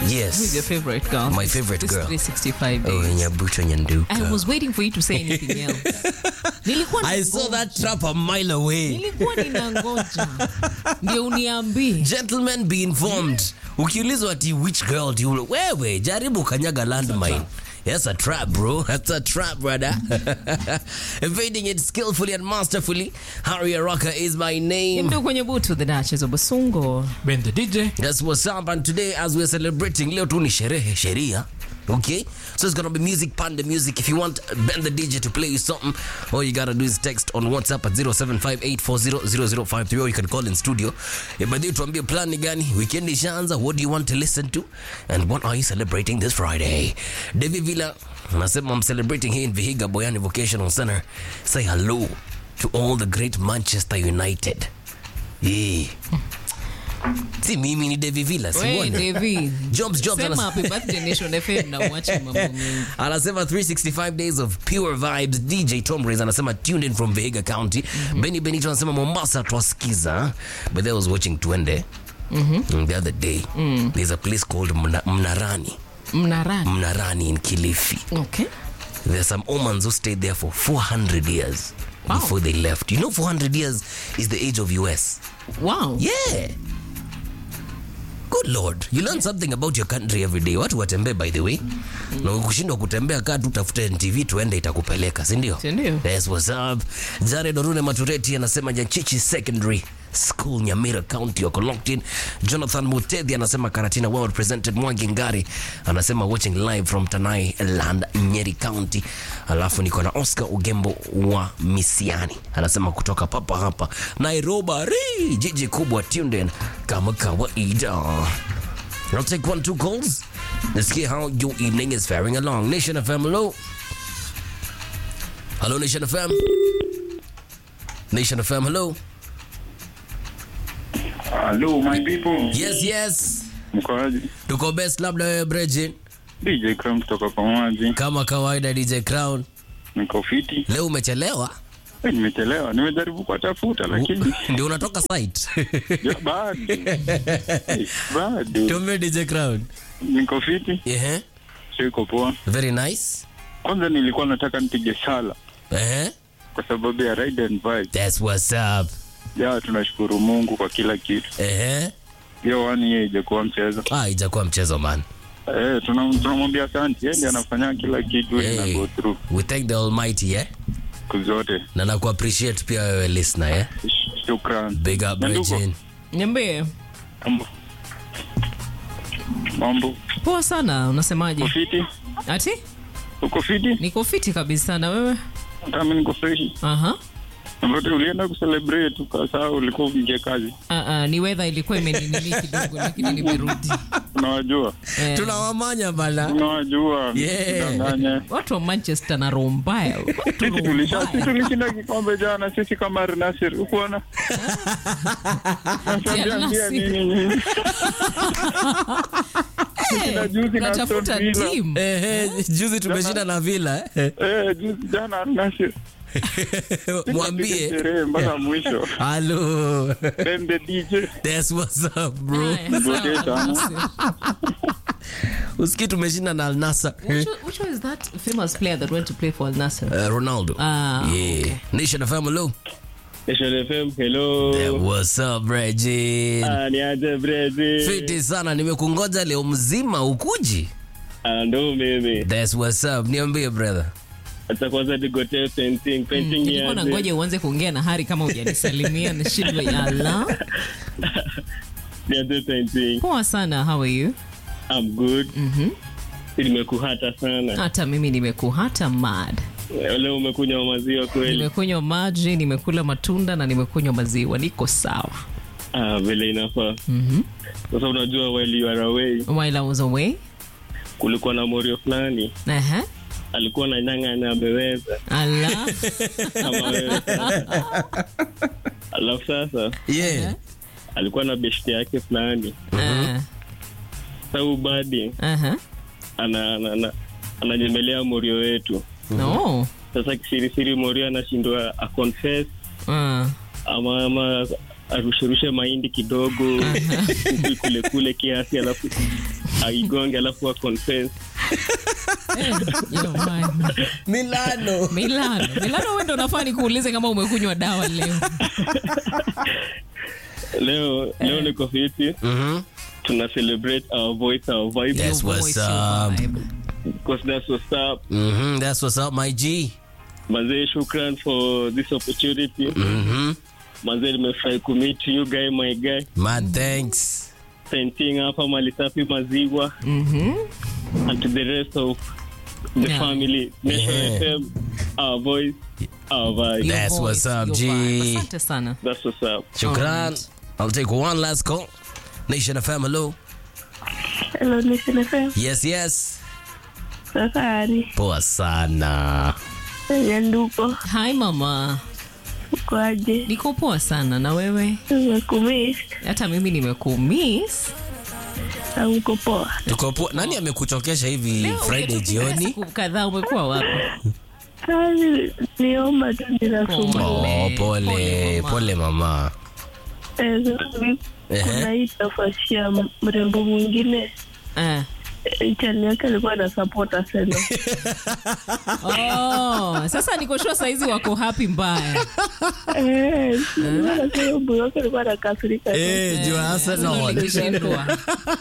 Yes. Who's your favorite girl? My favorite This girl. 365 days. Oh, Nyabuto Nyanduka. I was waiting for you to say anything else. Nilikuwa I saw nangoja. that trap a mile away. Nilikuwa ninangoja. Ndio uniambie. Gentlemen, be informed. Ukiulizwa ati which girl do you wewe jaribu kanyaga landmine. Yes, a trap, bro. That's a trap, brother. Evading it skillfully and masterfully. Harry Araka is my name. Ndio kwenye butu the Duchess of Basungo. Ben the DJ. That's what's up. And today, as we're celebrating, leo tu ni sherehe sheria. Okay, so it's gonna be music, panda music. If you want Ben the DJ to play you something, all you gotta do is text on WhatsApp at 0758400053 or you can call in studio. Yeah, but you tuambie plan ni gani? Weekend ishaanza. What do you want to listen to? And what are you celebrating this Friday? Devi Villa, nasema I'm celebrating here in Vihiga Boyani Vocational Center. Say hello to all the great Manchester United. Yeah. Si mimi ni Devi Villa, si Wewe mbona? David. Jobs, jobs, Sema anas- happy birthday Nation FM na uache mambo mengi. anasema 365 days of pure vibes dj tom Reyes anasema tuned in from vihiga county benny benito anasema mombasa twasikiza but i was watching twende mm, the other day there's a place called Mna, mnarani Mnarani. mnarani in kilifi Okay. there's some omans who stayed there for 400 years Wow. before they left you know 400 years is the age of us Wow. yeah good lord you learn something about your country every day watu watembee by the way na ukishindwa kutembea kaa tu tafute ntv tuende itakupeleka sindio Si ndio? yes, what's up jared orune matureti anasema nyachichi secondary school nyamira county wako locked in jonathan mutedhi anasema karatina well represented mwangi ngari anasema watching live from tanai land nyeri county alafu niko na oscar ugembo wa misiani anasema kutoka papa hapa nairobi jiji kubwa tuned in kama kawaida I'll take one, two calls. Let's see how your evening is faring along. Nation FM, hello. Hello, Nation FM. Nation FM, hello. Hello my people. Yes, yes. Mkoaji? Tuko best labda wewe Bridget. DJ Cram kutoka Pamoja. Kama kawaida DJ Crown. Niko fiti. Leo umechelewa. Eh, nimechelewa. Nimejaribu kuwatafuta lakini Ndio unatoka site. ya, bado. Eh, Bado. Tume DJ Crown. Niko fiti. Yeah. Siko poa. Very nice. Kwanza nilikuwa nataka nipige sala Eh. kwa sababu ya ride and vibe. That's what's up. Ya tunashukuru Mungu kwa kila kitu. Eh. Hiyo wani yeye ijakuwa mchezo. Ah, ijakuwa mchezo man. Eh, tuna- tunamwambia asante. Yeye ndiye anafanya kila kitu hey. na Hey. go through We thank the Almighty, eh? siku zote. Na naku appreciate pia wewe listener, eh? Sh- Shukran. Big up Nyanduko, Bridget. Niambie. Mambo. Mambo. Poa sana, unasemaje? Uko fiti? Ati? Uko fiti? Niko fiti kabisa na wewe? Hata mimi niko freshi. Aha. Ambapo ulienda kucelebrate ukasahau ulikuwa uingie kazi. Ah, ah, ni weather ilikuwa imeninini kidogo lakini nimerudi. Unawajua? Eh, Tunawamanya bana. Unawajua? Yeah. Msidanganye. watu wa Manchester na roho mbaya. Watu Sisi roho tulisha mbaya. sisi tulishinda kikombe jana sisi kama Al Nassr. Ukuona? Nasambia Nassr. nini nyinyi? Tushinda juzi na Unatafuta Aston Villa. team. Eh, eh, juzi tumeshinda na Villa eh. Eh, juzi jana Al Nassr. Mwambie Sherehe mpaka mwisho. hello. Then the DJ. That's what's up bro. Haya, sawa. Ngoje sana. Usikii tumeshinda na Al Nassr. Which, one- which one is that famous player that went to play for Al Nassr? Uh, Ronaldo. Ah, yeah. Nation FM hello. Nation FM, hello. Yeah, what's up Reggie? Ah, ni aje Brezi. Fiti sana nimekungoja leo mzima ukuji. Ah, ndo mimi. That's what's up. Niambie brother. Hata kwanza nigotee painting, painting ni nilikuwa na aje. ngoja uanze kuongea na Hari kama hujanisalimia na shindwa yala. Ni aje painting. Poa sana, how are you? I'm good. Mhm. Nimekuhata sana. Hata mimi nimekuhata mad. Leo umekunywa maziwa kweli. Nimekunywa maji, nimekula matunda na nimekunywa maziwa, niko sawa. Ah, vile inafaa. Mhm. Sasa unajua while you are away, While I was away. kulikuwa na morio fulani Aha. alikuwa na nyanga na ameweza Ala. kama wewe. Alafu sasa Yeah. alikuwa na beshte yake fulani. Ah, Sasa ubadi Aha. ana, ana, ana, ananyemelea morio wetu. No. Sasa kisirisiri morio anashindwa aconfess Ah. ama ama arusherushe mahindi kidogo huku kule kule kiasi alafu aigonge alafu a confess Eh, yo, man. Milano. Milano. Milano wewe ndo unafaa nikuulize kama umekunywa dawa leo. leo leo niko fiti Mhm. tuna celebrate our voice our vibe Yes, what's Voice, your up? vibe. because that's what's up Mhm, That's what's up, my G. manzee shukran for this opportunity Mhm. manzee nimefurahi kumeet you guy my guy Man, thanks. painting hapa malisafi maziwa Mhm. and to the rest of the Yeah. family Nation Yeah. FM our voice our vibe Your That's voice, what's up, your G. vibe. Asante sana. that's what's up Shukran. I'll take one last call. Nation FM, hello. Hello, Nation FM. Yes, yes. Safari. Poa sana. Nyanduko. Hi mama. Ukoaje? Niko poa sana na wewe? Nimekumiss. Hata mimi nimekumiss. Na uko poa. Tuko poa. Nani amekuchokesha hivi Leo Friday ungetupigia jioni? Siku kadhaa umekuwa wapi? Kazi niomba tu Pole. ninasumbua. Oh, Pole, pole, mama. pole mama. Eh, sasa Ehe. Kuna hii nafasi ya mrembo mwingine Eh. eh, chani yake alikuwa na support Arsenal. Oh, sasa niko sure saizi wako happy mbaya. Eh, nasema mbuyo wake alikuwa anakasirika. Eh, juu Arsenal. Ikishindwa.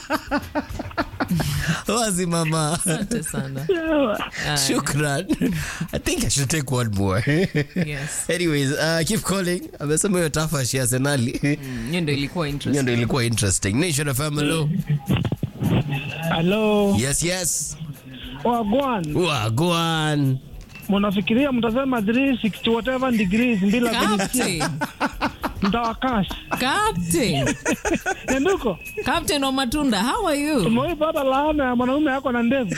Wazi mama. Asante sana. Sawa. Aya, Shukran. I think I should take one more. Yes. Anyways, uh, keep calling. Amesema hiyo tafashi ya Arsenali. Mm, Hiyo ndio ilikuwa Hiyo interesting. ndio ilikuwa interesting. Nation FM, hello. Halo, Yes, yes. wagwan, Wagwan. mnafikiria mtasema 360 whatever degrees bila kunisikia, Captain. mtawakashi Captain. nenduko. Captain wa matunda, how are you? Umewaipata laana ya mwanaume yako na ndevu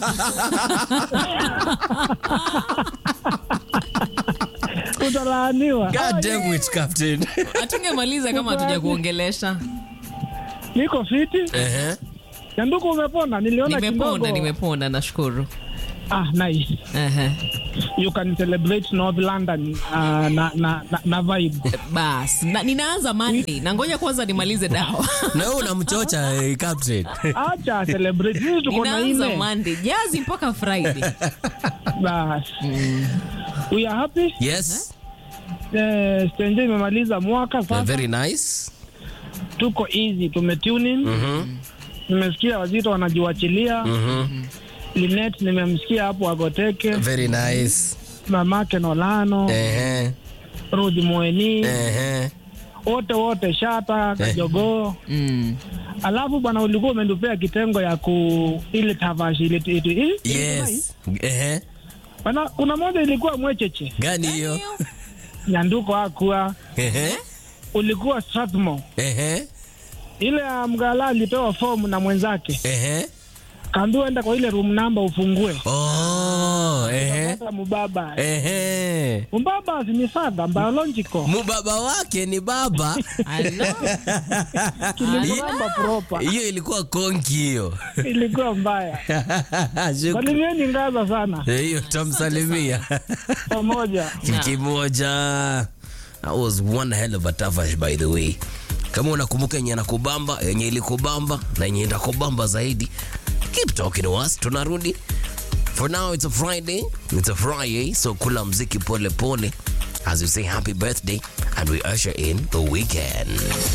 utalaaniwa. God damn it, Captain. Hatungemaliza kama hatuja kuongelesha. Niko fiti Ehe. nenduko, umepona? Niliona Nimepona, kidogo. nimepona, nashukuru. Ah, nice. Ehe. You can celebrate North London uh, na, na, na, na vibe. Bas, na, ninaanza Monday na ngoja kwanza nimalize dawa. Na wewe unamchocha eh, Captain. Acha celebrate, sisi tuko na Ninaanza ine Monday, jazi mpaka Friday. bas. We are happy. Yes. Eh, Stenje imemaliza mwaka Uh, sasa, very nice. tuko easy, tumetune in. Nimesikia wazito wanajiwachilia. Mhm. Linet nimemsikia hapo Agoteke, Very nice. mamake Nolano, Ehe. Ruth Mweni, Ehe. wote wote Shata Kajogoo. Mm. Alafu bwana, ulikuwa umenipea kitengo ya ku ile tavashi ile ile- ile- Yes. Ehe. bwana, kuna moja ilikuwa mwecheche Gani hiyo? nyanduko akua Ehe. ulikuwa Strathmore. Ehe. Ile ya mgala alipewa fomu na mwenzake, Ehe. kaambiwa enda kwa ile room number ufungue. Oh, ehe. Sasa mubaba Ehe. Mbaba ni father biological. Mubaba wake ni baba. Hello. Kilimramba proper. Hiyo ilikuwa konki hiyo. Ilikuwa mbaya. Shukran. Salimieni ngaza sana Eh, Hiyo tamsalimia. pamoja. kimoja that was one hell of a tafash by the way kama unakumbuka yenye nakubamba yenye ilikubamba na yenye itakubamba zaidi keep talking to us tunarudi for now it's a friday it's a friday so kula mziki pole pole as we say happy birthday and we usher in the weekend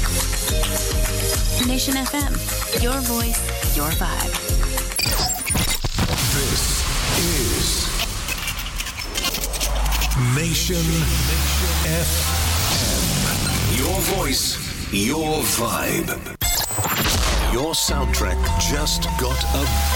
Nation FM. Your voice, your vibe. This is Nation FM. Your voice, your vibe. Your soundtrack just got a